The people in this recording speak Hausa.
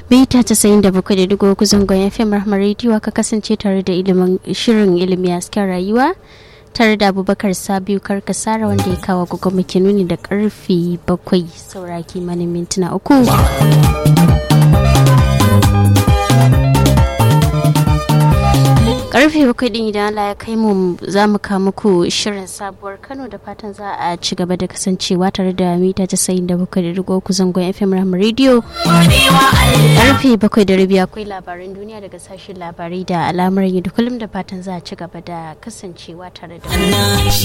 Beta casa'in da bakwai da digo zangon FM Rahmar Radio aka kasance tare da ilimin shirin ilimi a cikin rayuwa tare da Abubakar Sabiu Karkasara wanda ya kawo gugu muke nuni da karfe bakwai saura kimanin mintuna uku. karfe bakwai din idan Allah ya kai mu za mu kawo muku shirin sabuwar Kano da fatan za a ci gaba da kasancewa tare da mita casa'in da bakwai da rigo ku zangon FM Ram Radio. Karfe bakwai da rabi akwai labaran duniya daga sashen labarai da al'amuran yadda kullum da fatan za a ci gaba da kasancewa tare da